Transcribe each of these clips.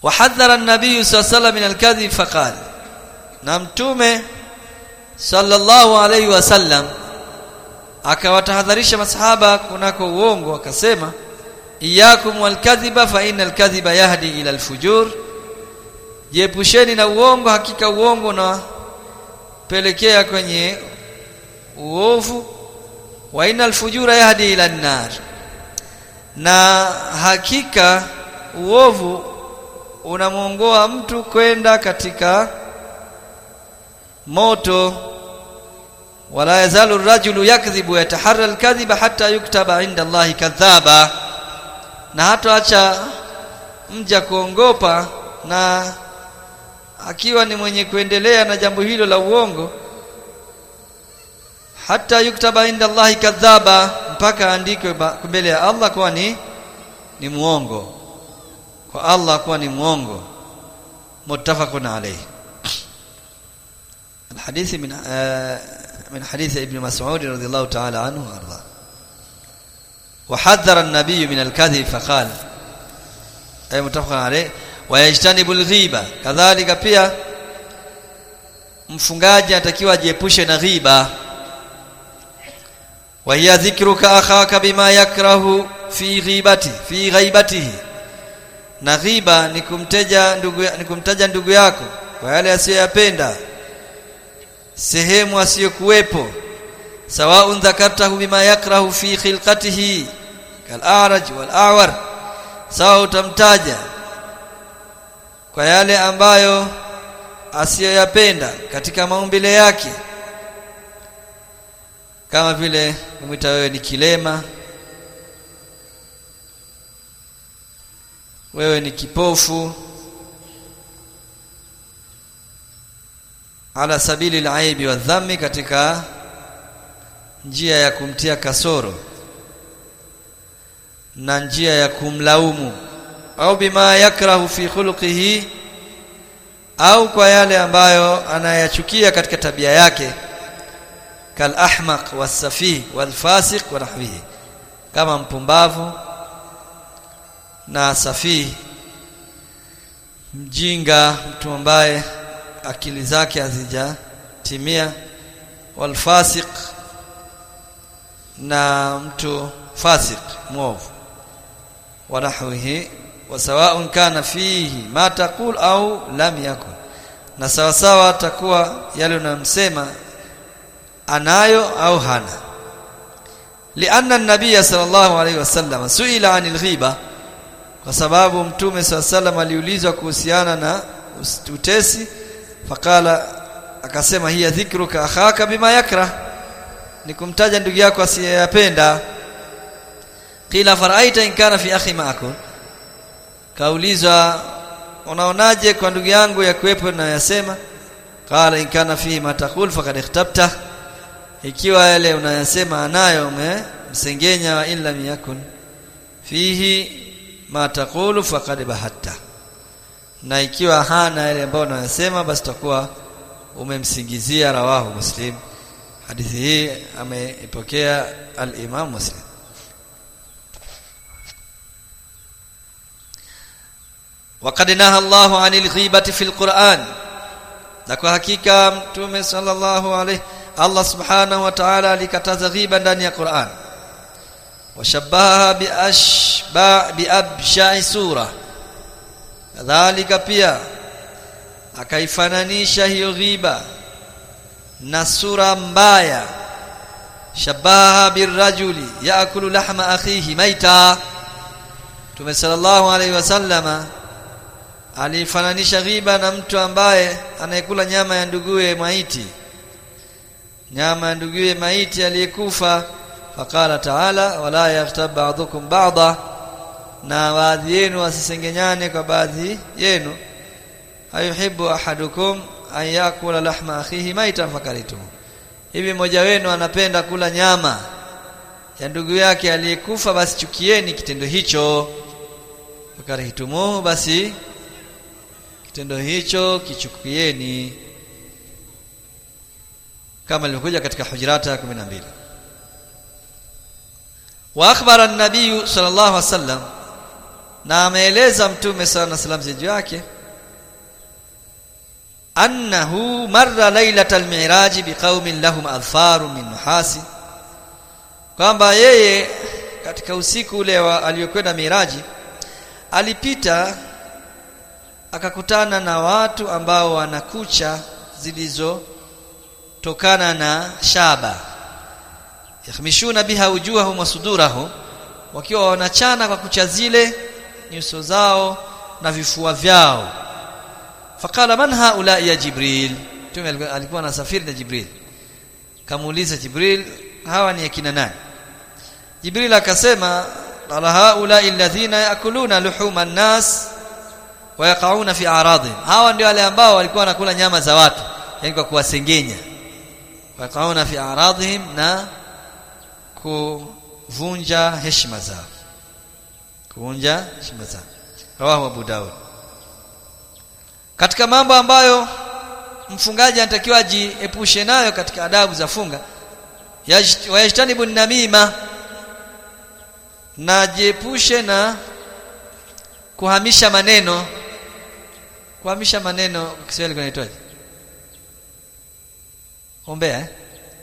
وحذر النبي صلى الله عليه وسلم من الكذب فقال na mtume sallallahu alaihi wasallam akawatahadharisha masahaba kunako uongo akasema iyakum walkadhiba fa innal kadhiba yahdi ila alfujur jiepusheni na uongo hakika uongo unapelekea kwenye uovu wa innal fujura yahdi ila an-nar na hakika uovu unamuongoa mtu kwenda katika moto wala yazalu rajulu yakdhibu yataharra alkadhiba hatta yuktaba inda Allahi kadhaba na hatoacha mja kuongopa na akiwa ni mwenye kuendelea na jambo hilo la uongo hata yuktaba inda Allahi kadhaba mpaka andikwe mbele ya Allah kuwa ni ni muongo kwa Allah kuwa ni muongo muttafaqun alayhi الحديث من من حديث ابن مسعود رضي الله تعالى عنه وارضاه وحذر النبي من الكذب فقال اي متفق عليه ويجتنب الغيبه كذلك pia mfungaji atakiwa ajiepushe na ghiba wa hiya dhikruka akhaka bima yakrahu fi ghibati fi ghaibatihi na ghiba ni kumteja ndugu ni kumtaja ndugu yako kwa yale asiyoyapenda sehemu asiyokuwepo sawaun dhakartahu bima yakrahu fi khilqatihi kal-a'raj wal-a'war sawa utamtaja kwa yale ambayo asiyoyapenda katika maumbile yake kama vile kumwita wewe ni kilema wewe ni kipofu ala sabili al-aibi wa dhammi katika njia ya kumtia kasoro na njia ya kumlaumu au bima yakrahu fi khuluqihi au kwa yale ambayo anayachukia katika tabia yake kal ahmaq wasafih wal fasiq wa nahwihi kama mpumbavu na safih mjinga mtu ambaye akili zake hazijatimia wal fasiq na mtu fasik mwovu wa nahwihi wa sawa'un kana fihi ma taqul au lam yakun na sawa sawa atakuwa yale unamsema anayo au hana lianna an-nabiy sallallahu alayhi wasallam suila anil ghiba kwa sababu mtume sallallahu aliulizwa kuhusiana na utesi fakala akasema hiya dhikruka akhaka bima yakrah ni kumtaja ndugu yako asiyeyapenda qila faraita in kana fi akhi ma'akum kaulizwa unaonaje kwa ndugu yangu ya kuwepo na yasema qala in kana fihi ma taqul faqad ikhtabta ikiwa yale unayasema anayo umemsengenya wa illa yakun fihi ma taqulu faqad bahatta na ikiwa hana yale ambayo unayasema basi takuwa umemsingizia rawahu muslim hadithi hii ameipokea al-Imam Muslim وقد نهى الله عن الغيبة في القرآن na kwa hakika mtume sallallahu alayhi Allah subhanahu wa ta'ala alikataza ghiba ndani ya Qur'an washabaha bi ashba bi absha'i sura kadhalika pia akaifananisha hiyo ghiba na sura mbaya shabaha birrajuli yaakulu lahma akhihi maita Tume sallallahu alaihi wasallama alifananisha ghiba na mtu ambaye anayekula nyama ya nduguye maiti nyama ya nduguye maiti aliyekufa faqala ta'ala wala yaghtab ba'dukum ba'da na baadhi yenu wasisengenyane kwa baadhi yenu ayuhibbu ahadukum an yakula lahma akhihi maitan fakaritum hivi mmoja wenu anapenda kula nyama ya ndugu yake aliyekufa basi chukieni kitendo hicho fakarihitumuhu basi kitendo hicho kichukieni kama ilivyokuja katika hujurata ya 12 wa akhbara an-nabiy sallallahu alaihi wasallam na ameeleza mtume sana na salam juu yake annahu marra lailatal mi'raj biqaumin lahum adfaru min nuhasi kwamba yeye katika usiku ule aliyokwenda miraji alipita akakutana na watu ambao wana kucha zilizotokana na shaba yakhmishuna biha wujuhahum wa sudurahum wakiwa wanachana kwa kucha zile nyuso zao na vifua vyao faqala man haula ya jibril tume alikuwa anasafiri na jibril kamuuliza jibril hawa ni akina nani jibril akasema qala haula alladhina yakuluna luhuma an-nas wa yaqauna fi a'radihim hawa ndio wale ambao walikuwa wanakula nyama za watu yani kwa kuwasengenya wa yaqauna fi a'radihim na kuvunja heshima zao kuvunja heshima zao rawahu abu daud katika mambo ambayo mfungaji anatakiwa ajiepushe nayo katika adabu za funga wayajtanibu namima na jiepushe na kuhamisha maneno kuhamisha maneno kwa Kiswahili kunaitwaje umbea eh?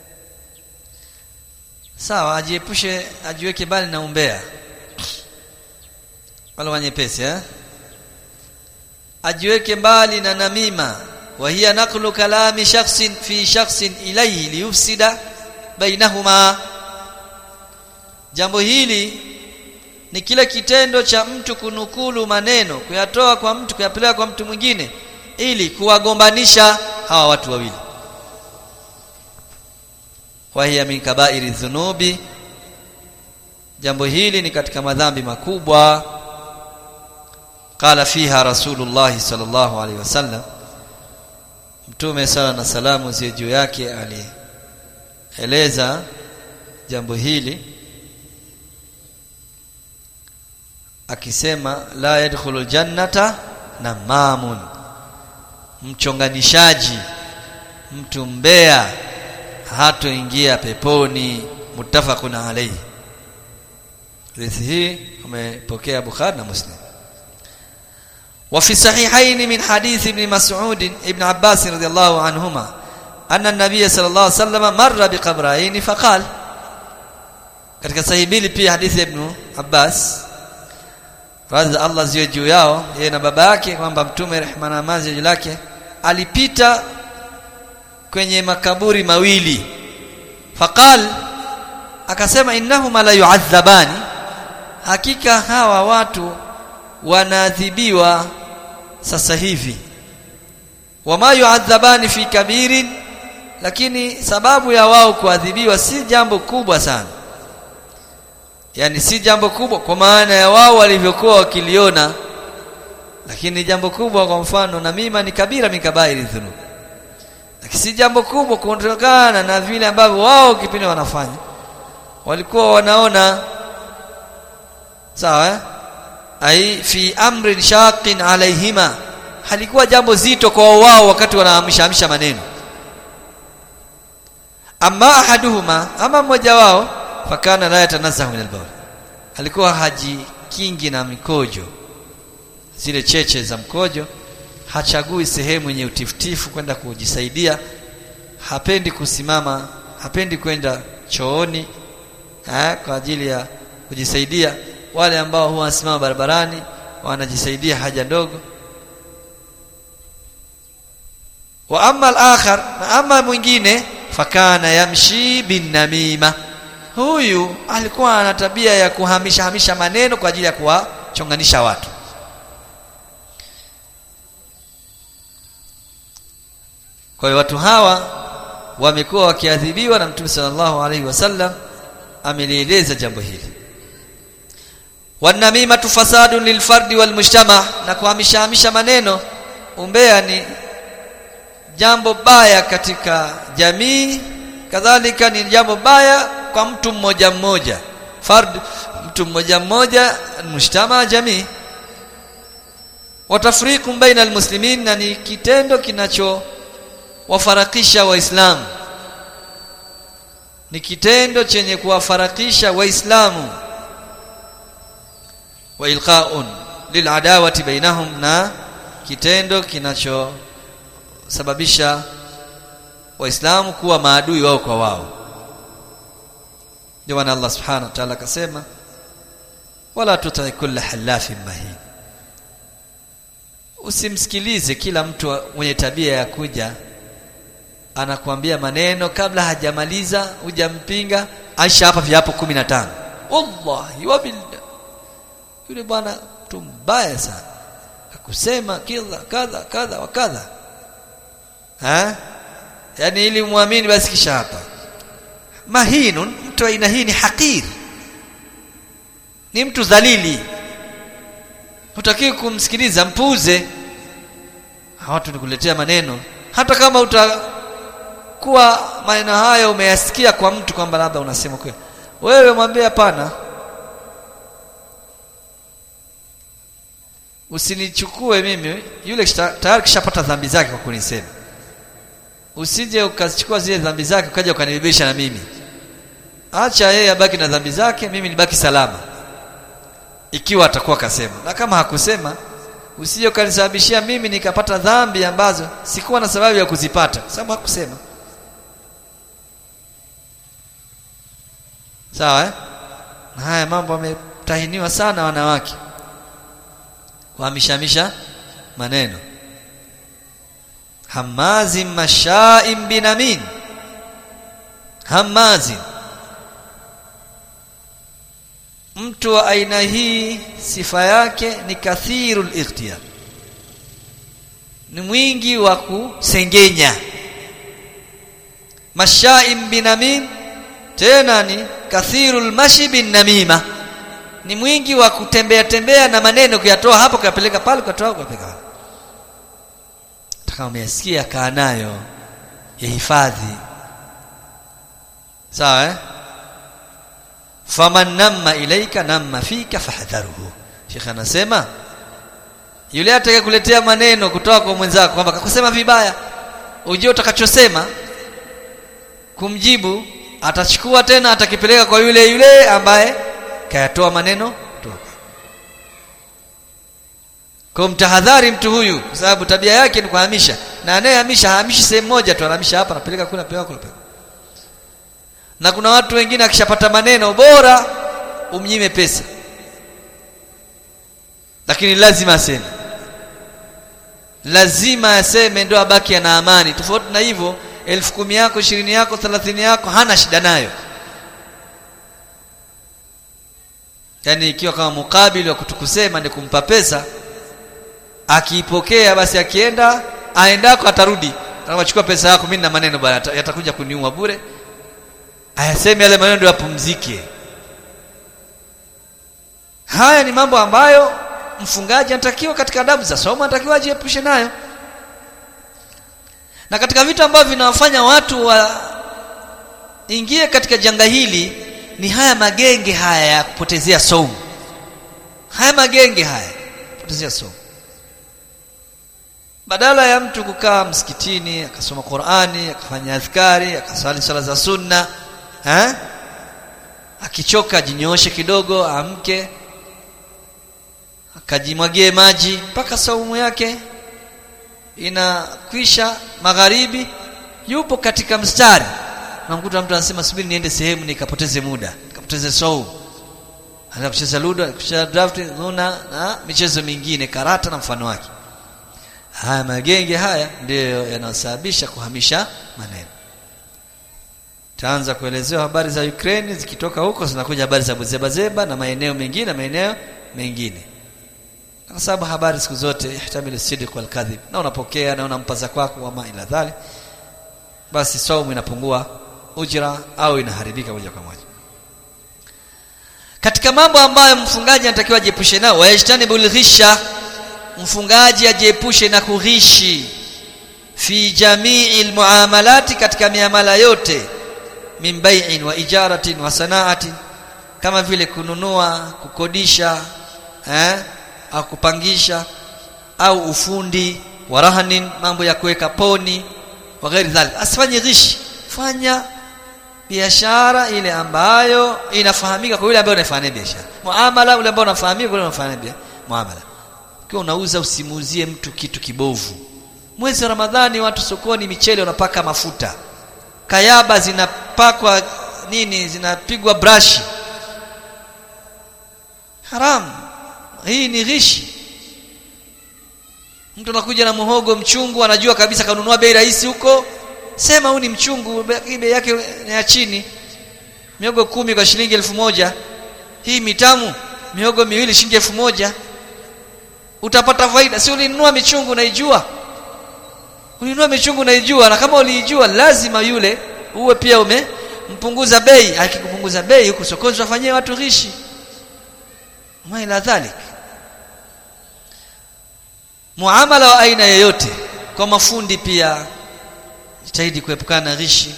sawa ajiepushe ajiweke bali na umbea wala wanyepesi eh ajiweke mbali na namima wa hiya naqlu kalami shakhsin fi shakhsin ilayhi liyufsida bainahuma jambo hili ni kile kitendo cha mtu kunukulu maneno kuyatoa kwa mtu kuyapeleka kwa mtu mwingine ili kuwagombanisha hawa watu wawili wa hiya min kaba'iri dhunubi jambo hili ni katika madhambi makubwa qala fiha rasulullah sallallahu alaihi wasallam mtume sala na salamu zie juu yake alieleza jambo hili akisema la yadkhulul jannata namamun mchonganishaji mtu mbea hatoingia peponi muttafaqun alayhi hadithi hii umepokea Bukhari na Muslim وفي الصحيحين من حديث ابن مسعود ابن عباس رضي الله عنهما أن النبي صلى الله عليه وسلم مر بقبرين فقال katika sahihi mbili pia hadithi ya Ibn Abbas radhi Allah ziwe juu yao yeye na baba yake kwamba mtume rehema na amani juu lake alipita kwenye makaburi mawili faqal akasema innahuma la yu'adhabani hakika hawa watu wanaadhibiwa sasa hivi wama yu'adhabani fi kabirin lakini sababu ya wao kuadhibiwa si jambo kubwa sana yani si jambo kubwa kwa maana ya wao walivyokuwa wakiliona lakini jambo kubwa kwa mfano na mima ni kabira mikabairi dhunub lakini si jambo kubwa kutokana na vile ambavyo wao kipindi wanafanya walikuwa wanaona sawa eh? ai fi amrin shaqin alaihima halikuwa jambo zito kwa wao wakati wanahamisha maneno amma ahaduhuma ama mmoja wao fakana la yatanazahu min albawl alikuwa hajikingi na mikojo zile cheche za mkojo hachagui sehemu yenye utifutifu kwenda kujisaidia hapendi kusimama hapendi kwenda chooni eh, kwa ajili ya kujisaidia wale ambao huwa wanasimama barabarani wanajisaidia haja ndogo wa amma al-akhar na ama mwingine fakana yamshi bin namima huyu alikuwa ana tabia ya kuhamisha hamisha maneno kwa ajili ya kuwachonganisha watu kwa hiyo watu hawa wamekuwa wakiadhibiwa na Mtume sallallahu alaihi wasallam amelieleza jambo hili wanamimatu fasadun lilfardi walmujtama na kuhamisha hamisha maneno umbea ni jambo baya katika jamii kadhalika ni jambo baya kwa mtu mmoja mmoja fard mtu mmoja mmoja mujtama jamii watafriqu baina almuslimin na ni kitendo kinacho wafarakisha waislamu ni kitendo chenye kuwafarakisha waislamu wa ilqaun liladawati bainahum na kitendo kinachosababisha waislamu kuwa maadui wao kwa wao ndio maana Allah subhanahu wa ta'ala akasema wala tutai kulla halafin mahin usimsikilize kila mtu mwenye tabia ya kuja anakuambia maneno kabla hajamaliza hujampinga aisha hapa viapo 15 wallahi wabillah yule bwana mtu mbaya sana akusema kila kadha kadha wa kadha ha yani ili muamini basi kisha hapa mahinun mtu aina hii ni hakir ni mtu dhalili hutaki kumsikiliza mpuze watu nikuletea maneno hata kama utakuwa maneno hayo umeyasikia kwa mtu kwamba labda unasema kweli wewe mwambie hapana usinichukue mimi yule tayari kishapata dhambi zake kwa kunisema usije ukazichukua zile dhambi zake ukaja ukanibebesha na mimi acha yeye abaki na dhambi zake mimi nibaki salama ikiwa atakuwa kasema na kama hakusema usije ukanisababishia mimi nikapata dhambi ambazo sikuwa na sababu ya kuzipata sababu hakusema sawa eh? na haya mambo wametahiniwa sana wanawake kuhamishamisha maneno hamazin mashaim binamin hamazin mtu wa aina hii sifa yake ni kathirul ikhtiyar ni mwingi wa kusengenya mashaim binamin tena ni kathirul mashi bin namima ni mwingi wa kutembea tembea na maneno kuyatoa hapo kuyapeleka pale kuyatoa kuyapeleka kama umesikia kaa nayo yahifadhi sawa eh faman namma ilaika namma fika fahdharuhu Sheikh anasema yule atakayekuletea maneno kutoka kwa mwenzako kwamba kakusema vibaya ujue utakachosema kumjibu atachukua tena atakipeleka kwa yule yule ambaye kayatoa maneno kutoka kwa mtahadhari mtu huyu kwa sababu tabia yake ni kuhamisha na anayehamisha hamishi sehemu moja tu anahamisha hapa anapeleka kule anapeleka kule na kuna watu wengine akishapata maneno bora umnyime pesa lakini lazima aseme lazima aseme ndio abaki ana amani tofauti na hivyo elfu kumi yako ishirini yako thelathini yako hana shida nayo yaani ikiwa kama mukabili wa kutukusema ni kumpa pesa akiipokea basi akienda aendako atarudi anachukua pesa yako mimi na maneno bwana yatakuja kuniua bure ayaseme yale maneno ndio yapumzike haya ni mambo ambayo mfungaji anatakiwa katika adabu za somo anatakiwa ajiepushe nayo na katika vitu ambavyo vinawafanya watu waingie katika janga hili ni haya magenge haya ya kupotezea somo haya magenge haya kupotezea somo badala ya mtu kukaa msikitini akasoma Qur'ani akafanya adhkari akasali sala za sunna eh akichoka jinyoshe kidogo amke akajimwagie maji mpaka saumu yake inakwisha magharibi yupo katika mstari namkuta mtu anasema subiri niende sehemu nikapoteze muda nikapoteze saumu anaanza kucheza ludo kucheza draft luna na michezo mingine karata na mfano wake haya magenge haya ndiyo yanayosababisha kuhamisha maneno taanza kuelezewa habari za Ukraine zikitoka huko zinakuja habari za Buzebazeba na maeneo mengine na maeneo mengine kwa sababu habari siku zote ihtamil sidq wal kadhib na unapokea na unampaza kwako wama ila dhali basi saumu inapungua ujira au inaharibika moja kwa moja katika mambo ambayo mfungaji anatakiwa ajiepushe nao wayajtanibul ghisha mfungaji ajiepushe na kughishi fi jamii almuamalati katika miamala yote min bai'in wa ijaratin wa sanaatin kama vile kununua kukodisha eh au kupangisha au ufundi wa rahanin mambo ya kuweka poni wa ghairi dhalik asifanye ghishi fanya biashara ile ambayo inafahamika kwa yule ambaye unafanya biashara muamala ule ambao unafahamika kwa yule unafanya muamala ukiwa unauza usimuuzie mtu kitu kibovu mwezi wa ramadhani watu sokoni michele wanapaka mafuta kayaba zinapakwa nini zinapigwa brashi haram hii ni ghishi mtu anakuja na muhogo mchungu anajua kabisa kanunua bei rahisi huko sema huu ni mchungu bei yake ni ya chini miogo kumi kwa shilingi elfu moja hii mitamu miogo miwili shilingi elfu moja utapata faida si ulinunua michungu unaijua ulinunua michungu unaijua na kama uliijua lazima yule uwe pia umempunguza bei akikupunguza bei huku sokoni tutafanyia watu ghishi maila dhalik muamala wa aina yoyote kwa mafundi pia jitahidi kuepukana na ghishi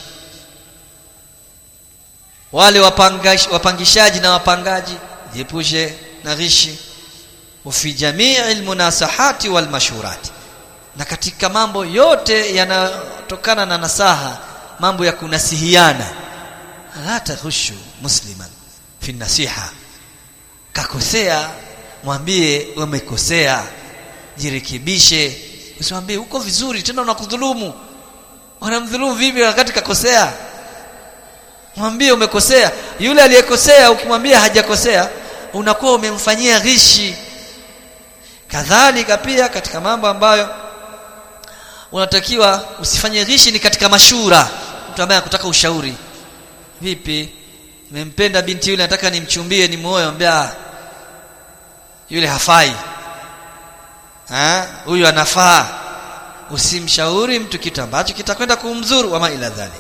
wale wapangash, wapangishaji na wapangaji jiepushe na ghishi fi jamii almunasahati walmashurati na katika mambo yote yanayotokana na nasaha mambo ya kunasihiana la taghushu musliman fi nasiha kakosea mwambie umekosea jirekebishe usimwambie uko vizuri tena unakudhulumu unamdhulumu vipi wakati kakosea mwambie umekosea yule aliyekosea ukimwambia hajakosea unakuwa umemfanyia ghishi kadhalika pia katika mambo ambayo unatakiwa usifanye ghishi ni katika mashura mtu ambaye anakutaka ushauri vipi nimempenda binti yule nataka nimchumbie ni moyo ambia yule hafai ha huyu anafaa usimshauri mtu kitu ambacho kitakwenda kumdhuru wama ila dhalik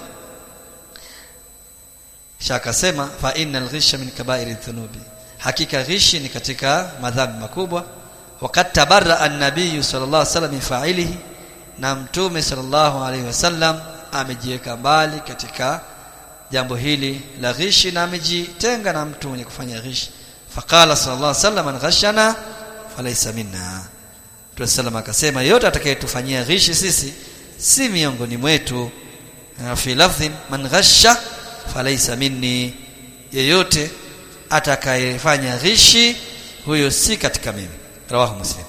shaka sema fa innal ghisha min kaba'iri dhunubi hakika ghishi ni katika madhambi makubwa wakati tabarra an-nabiy sallallahu alaihi wasallam min fa'ilihi na mtume sallallahu alaihi wasallam amejiweka mbali katika jambo hili la ghishi na amejitenga na mtu mwenye kufanya ghishi faqala sallallahu alaihi wasallam man ghashana falaysa minna Mtume sallam akasema yote atakayetufanyia ghishi sisi si miongoni mwetu fi lafdhin man ghasha falaysa minni yeyote atakayefanya ghishi huyo si katika mimi rawahu muslim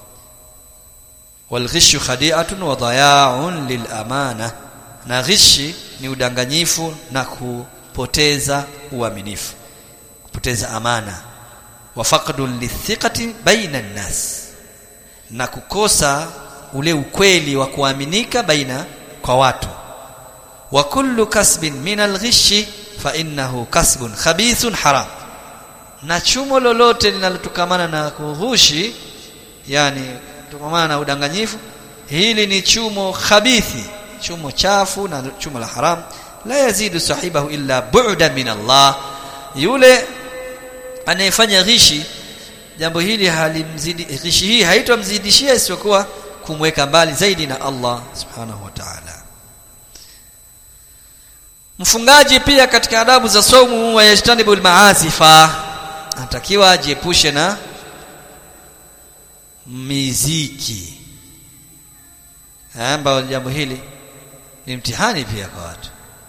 والغش خديعة وضياع للأمانة na ghishi ni udanganyifu na kupoteza uaminifu kupoteza amana wa faqdun lithiqati baina nnas na kukosa ule ukweli wa kuaminika baina kwa watu wa kullu kasbin min alghishi fa innahu kasbun khabithun haram na chumo lolote linalotukamana na kughushi yani kutokamana na udanganyifu hili ni chumo khabithi chumo chafu na chumo la haram la yazidu sahibahu illa bu'da min Allah yule anayefanya ghishi jambo hili halimzidi ghishi hii haitomzidishia isipokuwa kumweka mbali zaidi na Allah subhanahu wa ta'ala mfungaji pia katika adabu za saumu wa yajtanibul maasifa anatakiwa ajiepushe na miziki ambayo jambo hili ni mtihani pia kwa watu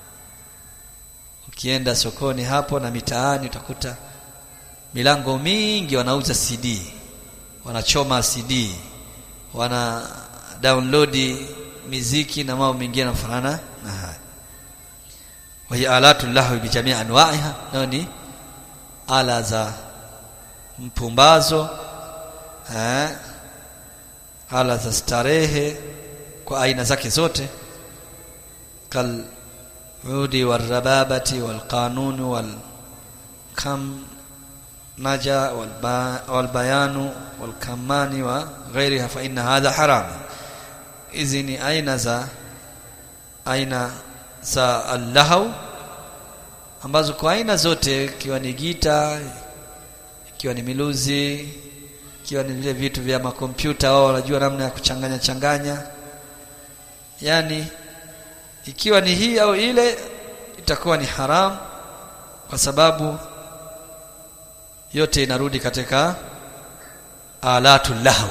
ukienda sokoni hapo na mitaani utakuta milango mingi wanauza CD wanachoma CD wana download miziki na mambo mengine yanafanana na haya wa hiya alatu lahu bi jamii anwa'iha nani ala za mpumbazo eh ala za starehe kwa aina zake zote kal udi warababati walqanun wal kam naja walbayanu walkamani wa ghairiha fa inna hadha haram hizi ni aina za aina za allahau ambazo kwa aina zote ikiwa ni gita ikiwa ni miluzi ikiwa ni vile vitu vya makompyuta wao wanajua namna ya kuchanganya changanya yani ikiwa ni hii au ile itakuwa ni haram kwa sababu yote inarudi katika alatul lahu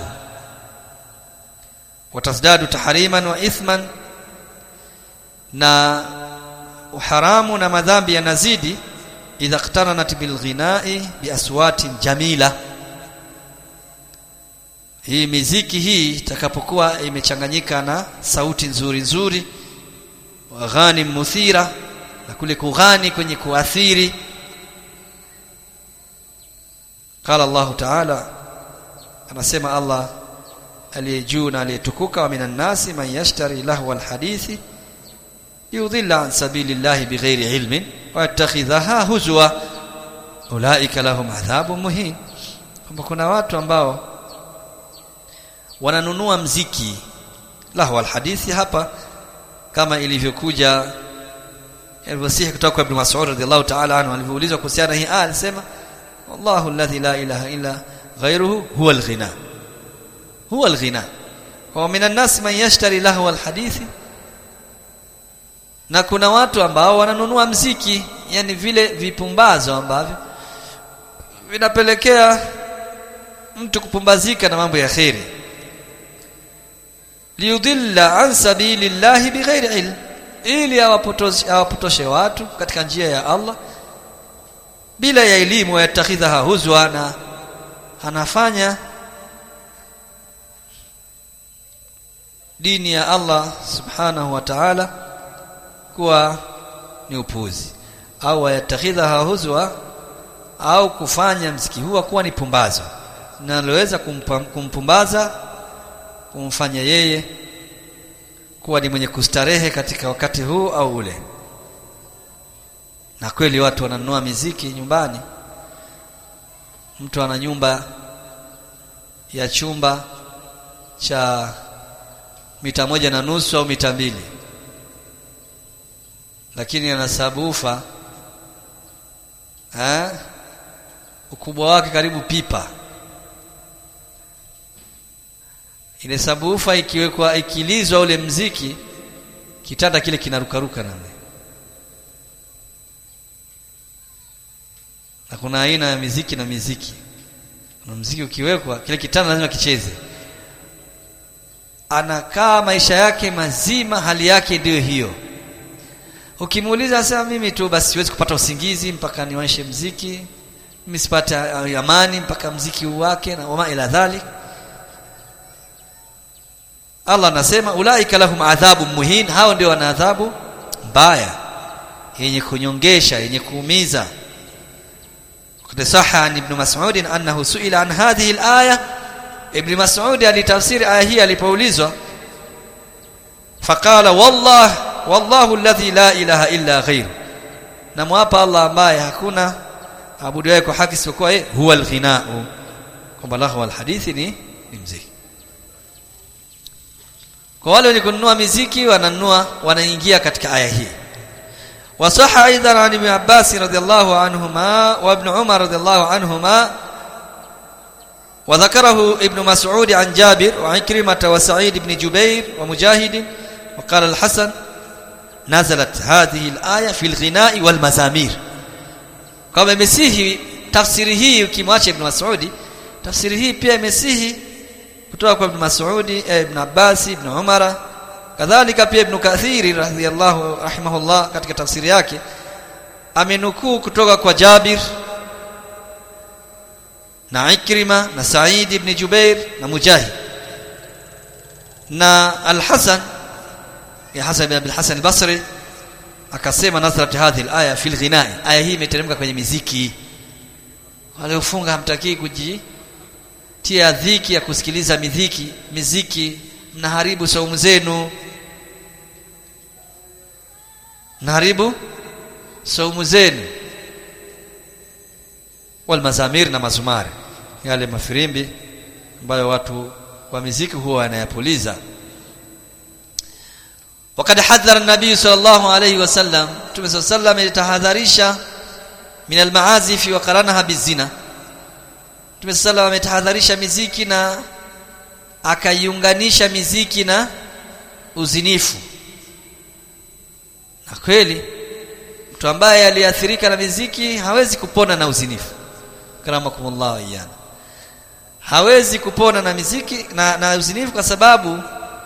watasdadu tahriman wa ithman na uharamu na madhambi yanazidi idha iqtaranat bil ghinai bi aswatin jamila hii miziki hii itakapokuwa imechanganyika na sauti nzuri nzuri waghani muthira na kule kughani kwenye kuathiri qala Allah ta'ala anasema Allah aliyejuu na aliyetukuka wa minan nasi man yashtari lahwa alhadithi yudhilla an sabilillahi bighairi ilmin wa yattakhidhaha huzwa ulaika lahum adhabun muhin kwamba kuna watu ambao wananunua mziki lahwa alhadithi hapa kama ilivyokuja ilivyosihi kutoka kwa Ibn Mas'ud radhiallahu ta'ala anhu alivyoulizwa kuhusiana hii aya alisema wallahu alladhi la ilaha illa ghayruhu huwa alghina huwa alghina wa minan nas man yashtari lahwa alhadithi na kuna watu ambao wananunua mziki yani vile vipumbazo ambavyo vinapelekea mtu kupumbazika na mambo ya kheri liyudilla an sabilillahi bighairi ilm ili awapotoshe awapotoshe watu katika njia ya Allah bila ya elimu yatakhidha huzwa na anafanya dini ya Allah subhanahu wa ta'ala kuwa ni upuzi au yatakhidha huzwa au kufanya mziki huwa kuwa ni pumbazo linaloweza kumpumbaza kumfanya yeye kuwa ni mwenye kustarehe katika wakati huu au ule na kweli watu wananunua miziki nyumbani mtu ana nyumba ya chumba cha mita moja na nusu au mita mbili lakini ana sabufa eh ukubwa wake karibu pipa ile sabufa ikiwekwa ikilizwa ule mziki kitanda kile kinarukaruka namna na kuna aina ya miziki na miziki kuna mziki ukiwekwa kile kitanda lazima kicheze anakaa maisha yake mazima hali yake ndiyo hiyo ukimuuliza asema mimi tu basi siwezi kupata usingizi mpaka niwaishe mziki mimi sipate amani mpaka mziki wake na wama ila dhalik Allah anasema ulaika lahum adhabu muhin hao ndio wana adhabu mbaya yenye kunyongesha yenye kuumiza قد صح عن ابن مسعود انه سئل عن هذه الايه ابن مسعود alitafsiri aya hii alipoulizwa faqala wallah wallahu alladhi la ilaha illa ghayru namwapa Allah ambaye hakuna abudiwaye kwa haki isipokuwa yeye huwa alghinau kwamba lahu alhadithi ni ni mziki kwa wale wenye kununua miziki wananunua wanaingia katika aya hii وصح ايضا عن ابن عباس رضي الله عنهما وابن عمر رضي الله عنهما وذكره ابن مسعود عن جابر وعكرمة وسعيد بن جبير ومجاهد وقال الحسن نزلت هذه الآية في الغناء والمزامير kama imesihi tafsiri hii ukimwacha ibn Mas'udi tafsiri hii pia imesihi kutoka kwa ibn Mas'udi eh, ibn Abbas ibn Umara kadhalika pia ibn Kathiri radhiyallahu rahimahullah katika tafsiri yake amenukuu kutoka kwa Jabir na Ikrima na Said ibn Jubair na Mujahid na Al-Hasan ya Hasan ibn Al-Hasan al-Basri akasema nazarat hadhihi al-aya fil ghina'i aya hii imeteremka kwenye miziki wale ufunga hamtakii kujitia dhiki ya kusikiliza miziki miziki mnaharibu saumu zenu mnaharibu saumu zenu wal mazamir na mazumari yale mafirimbi ambayo watu wa miziki huwa wanayapuliza وقد حذر النبي صلى الله عليه وسلم Mtume صلى الله عليه وسلم alitahadharisha min almaazif wa qaranaha bizina Mtume صلى الله عليه ametahadharisha miziki na akaiunganisha miziki na uzinifu na kweli mtu ambaye aliathirika na miziki hawezi kupona na uzinifu karamakumullah iyana hawezi kupona na miziki na, na uzinifu kwa sababu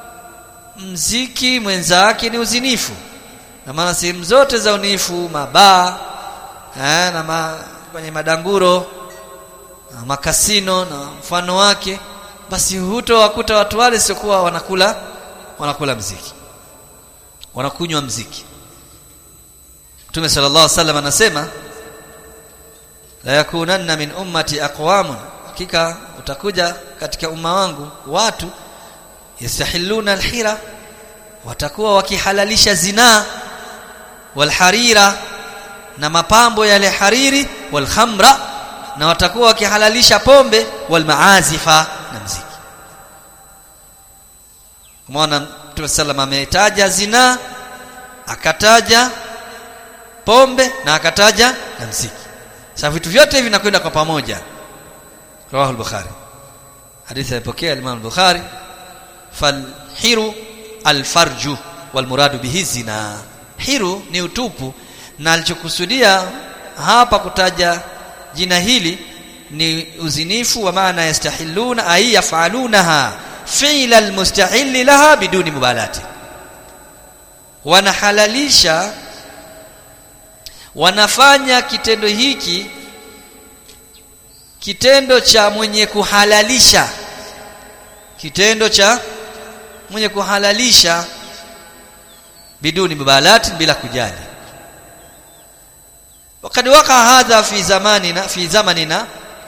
mziki mwenzake ni uzinifu na maana sehemu zote za unifu mabaa eh, na ma, kwenye madanguro na makasino na mfano wake basi hutowakuta watu wale siokuwa wanakula wanakula mziki wanakunywa mziki Mtume sallallahu alaihi wasallam anasema la yakunanna min ummati aqwamun hakika utakuja katika umma wangu watu yastahilluna alhira watakuwa wakihalalisha zinaa walharira na mapambo yale hariri walkhamra na watakuwa wakihalalisha pombe walmaazifa na mziki Umeona Mtume sallam ametaja zina akataja pombe na akataja na mziki sasa vitu vyote hivi vinakwenda kwa pamoja rawahu al-bukhari hadithi ilipokea Imam al-Bukhari falhiru alfarju walmuradu bihi zina hiru ni utupu na alichokusudia hapa kutaja jina hili ni uzinifu wa maana yastahiluna ay yafalunaha fi'la almustahil laha biduni mubalati wanahalalisha wanafanya kitendo hiki kitendo cha mwenye kuhalalisha kitendo cha mwenye kuhalalisha biduni mubalati bila kujali wakati waka hadha fi zamanina fi zamanina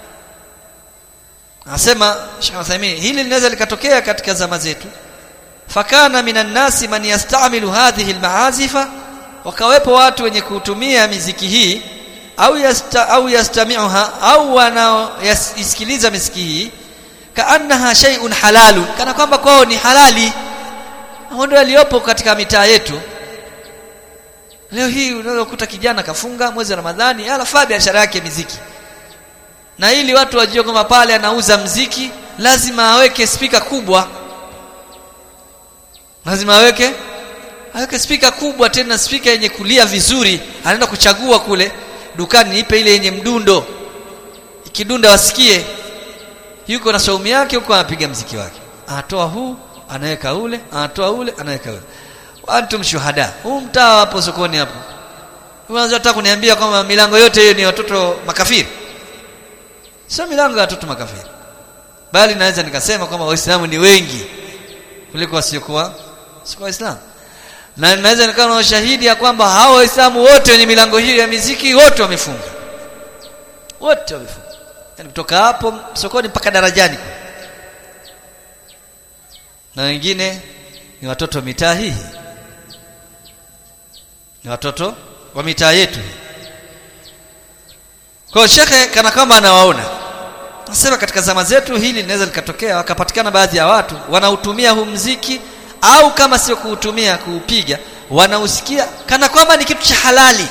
Anasema Sheikh Uthaymeen hili linaweza likatokea katika zama zetu fakana minan nasi man yastamilu hadhihi almaazifa wakawepo watu wenye kutumia miziki hii au yasta, au yastami'uha au wanaoisikiliza miziki hii kaannaha shay'un halalun kana kwamba kwao ni halali hao ndio waliopo katika mitaa yetu leo hii unaweza kukuta kijana kafunga mwezi wa Ramadhani alafaa biashara yake miziki na ili watu wajue kwamba pale anauza mziki lazima aweke spika kubwa lazima aweke aweke spika kubwa tena spika yenye kulia vizuri anaenda kuchagua kule dukani ipe ile yenye mdundo ikidunda wasikie yuko na saumu yake huko anapiga mziki wake anatoa huu anaweka ule anatoa ule anaweka ule antum shuhada huu mtaa hapo sokoni hapo unaanza hata kuniambia kwamba milango yote hiyo ni watoto makafiri sio milango ya watoto makafiri bali naweza nikasema kwamba waislamu ni wengi kuliko wasiokuwa sio waislamu na naweza nikawa na ushahidi ya kwamba hao waislamu wote wenye milango hiyo ya miziki wote wamefunga wote wamefunga yani kutoka hapo sokoni mpaka darajani na wengine ni watoto mitaa hii ni watoto wa mitaa yetu hii kwa shekhe kana kama anawaona nasema katika zama zetu hili linaweza likatokea wakapatikana baadhi ya watu wanautumia huu mziki au kama sio kuutumia kuupiga wanausikia kana kwamba ni kitu cha halali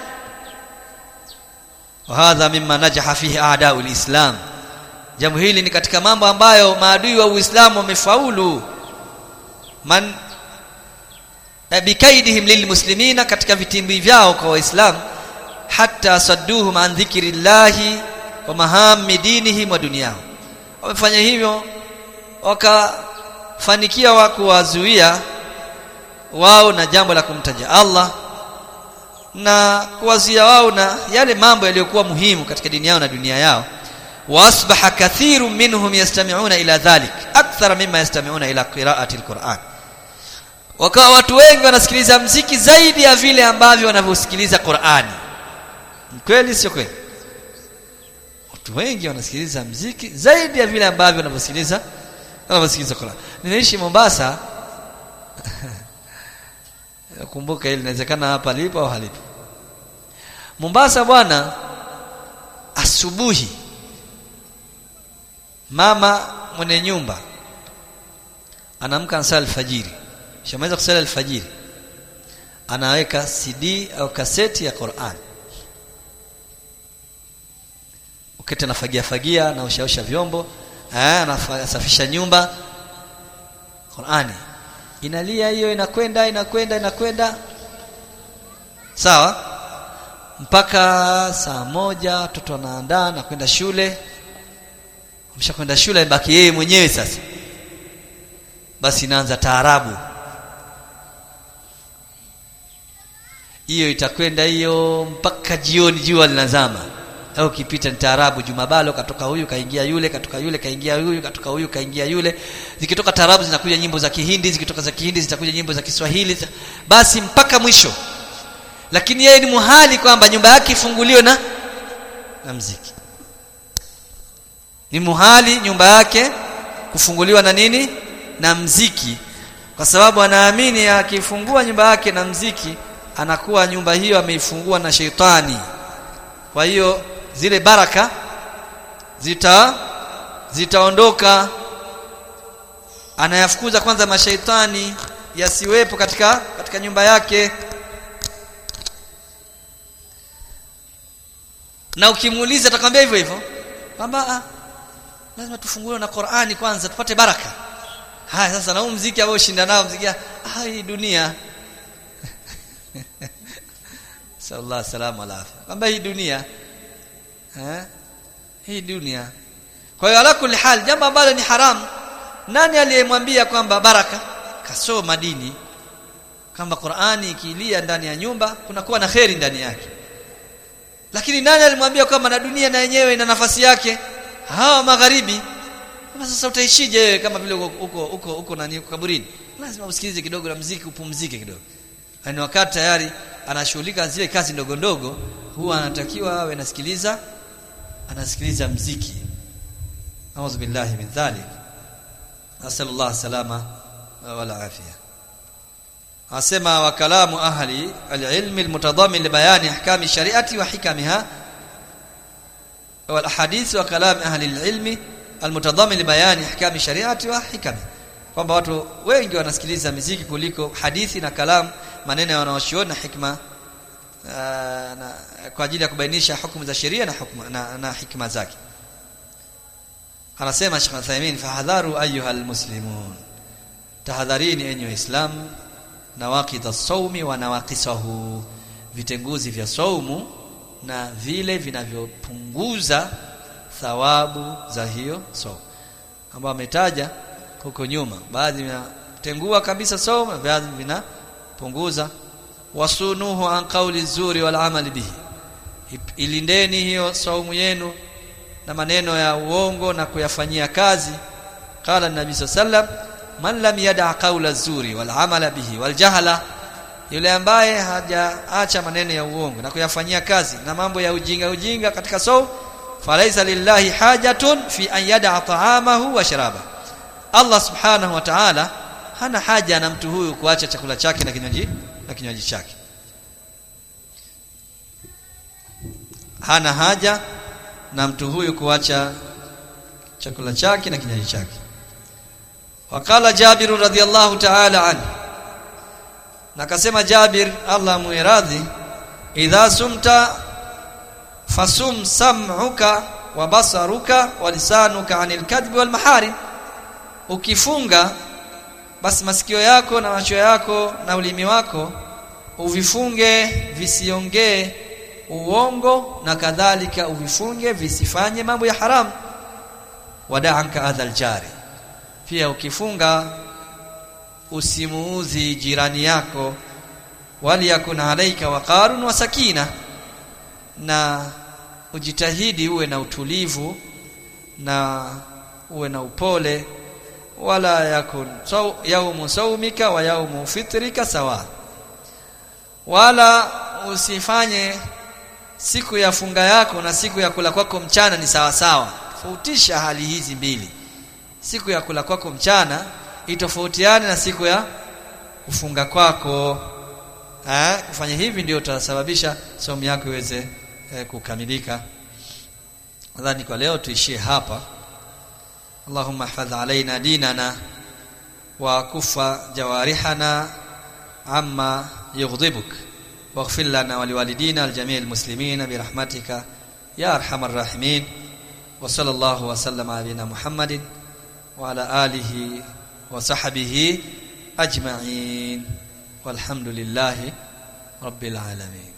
hadha mimma najaha fihi a'da'u islam jambo hili ni katika mambo ambayo maadui wa Uislamu wamefaulu man bikaidihim lilmuslimina katika vitimbi vyao kwa waislamu hatta sadduhum an dhikrillahi wa mahami dinihim wa dunyahum wamefanya hivyo wakafanikia wa kuwazuia wao na jambo la kumtaja Allah na kuwazuia wao na yale mambo yaliyokuwa muhimu katika dini yao na dunia yao wasbaha kathiru minhum yastami'una ila dhalik akthara mimma yastami'una ila qira'ati alquran wakawa watu wengi wanasikiliza mziki zaidi ya vile ambavyo wanavyosikiliza Qur'ani kweli sio kweli watu wengi wanasikiliza mziki zaidi ya vile ambavyo wanavyosikiliza wanavyosikiliza Qur'an ninaishi Mombasa kumbuka ili inawezekana hapa lipo au halipo Mombasa bwana asubuhi mama mwenye nyumba anaamka nsali alfajiri shamaweza kusali alfajiri anaweka CD au kaseti ya Qur'an ukete nafagia fagia na ushaosha vyombo eh anasafisha nyumba Qur'ani inalia hiyo inakwenda inakwenda inakwenda sawa mpaka saa moja watoto wanaandaa na kwenda shule ameshakwenda shule baki yeye mwenyewe sasa basi inaanza taarabu hiyo itakwenda hiyo mpaka jioni jua linazama au ukipita ni taarabu jumabalo katoka huyu kaingia yule katoka yule kaingia huyu katoka huyu kaingia yule zikitoka taarabu zinakuja nyimbo za kihindi zikitoka za kihindi zitakuja nyimbo za Kiswahili basi mpaka mwisho lakini yeye ni muhali kwamba nyumba yake ifunguliwe na na mziki ni muhali nyumba yake kufunguliwa na nini na mziki kwa sababu anaamini akifungua nyumba yake na mziki anakuwa nyumba hiyo ameifungua na sheitani kwa hiyo zile baraka zita zitaondoka anayafukuza kwanza mashaitani yasiwepo katika katika nyumba yake na ukimuuliza atakwambia hivyo hivyo kwamba ah, lazima tufunguliwe na Qur'ani kwanza tupate baraka haya sasa na huu mziki ambao shinda nao mziki ah hii dunia sallallahu salamu alafi kwamba hii dunia eh hii dunia kwa hiyo ala kulli hal jambo ambalo ni haramu nani aliyemwambia kwamba baraka kasoma dini kwamba Qur'ani ikilia ndani ya nyumba kunakuwa na kheri ndani yake lakini nani alimwambia kwamba na dunia na yenyewe ina nafasi yake hawa magharibi kama sasa utaishije wewe kama vile uko uko uko nani uko kaburini lazima usikilize kidogo na mziki upumzike kidogo yani wakati tayari anashughulika zile kazi ndogo ndogo huwa anatakiwa awe anasikiliza anasikiliza mziki a'udhu billahi min dhalik asallallahu salama wala afia asema wa kalamu ahli alilmi almutadamin libayani ahkami shariati wa hikamiha wal ahadith wa kalam ahli alilmi almutadamin libayani ahkami shariati wa hikamiha kwamba watu wengi wanasikiliza miziki kuliko hadithi na kalam maneno ya wanaoshuoni na hikma uh, na, kwa ajili ya kubainisha hukumu za sheria na hukma, na, na hikma zake anasema Sheikh Uthaymeen fahadharu ayuha almuslimun tahadharini enyi waislamu nawaqid as-sawmi wa nawaqisahu vitenguzi vya saumu na vile vinavyopunguza thawabu za hiyo saumu ambao ametaja huko nyuma baadhi vinatengua kabisa saumu baadhi vinapunguza wasunuhu an qawli zuri wal amali bihi ilindeni hiyo saumu yenu na maneno ya uongo na kuyafanyia kazi qala nabii sallam man lam yada qawla zuri wal amala bihi wal jahala yule ambaye hajaacha maneno ya uongo na kuyafanyia kazi na mambo ya ujinga ujinga katika saumu falaisa lillahi hajatun fi an yada ta'amahu wa sharaba Allah subhanahu wa ta'ala hana haja na mtu huyu kuacha chakula chake na kinywaji na kinywaji chake hana haja na mtu huyu kuacha chakula chake na kinywaji chake wakala Jabir radhiallahu ta'ala anhu na akasema Jabir Allah muiradhi idha sumta fasum sam'uka wa basaruka wa lisanuka anil kadhib wal maharim ukifunga basi masikio yako na macho yako na ulimi wako uvifunge visiongee uongo na kadhalika uvifunge visifanye mambo ya haramu wada'anka adhal jari pia ukifunga usimuudhi jirani yako waliyakun alaika waqarun wa sakina na ujitahidi uwe na utulivu na uwe na upole wala yakun saw, yaumu saumika wa yaumu fitrika sawa wala usifanye siku ya funga yako na siku ya kula kwako mchana ni sawa sawa tofautisha hali hizi mbili siku ya kula kwako mchana itofautiane na siku ya kufunga kwako eh kufanya hivi ndio utasababisha somo yako iweze eh, kukamilika nadhani kwa leo tuishie hapa اللهم احفظ علينا ديننا وكف جوارحنا عما يغضبك واغفر لنا ولوالدينا الجميع المسلمين برحمتك يا ارحم الراحمين وصلى الله وسلم على نبينا محمد وعلى اله وصحبه اجمعين والحمد لله رب العالمين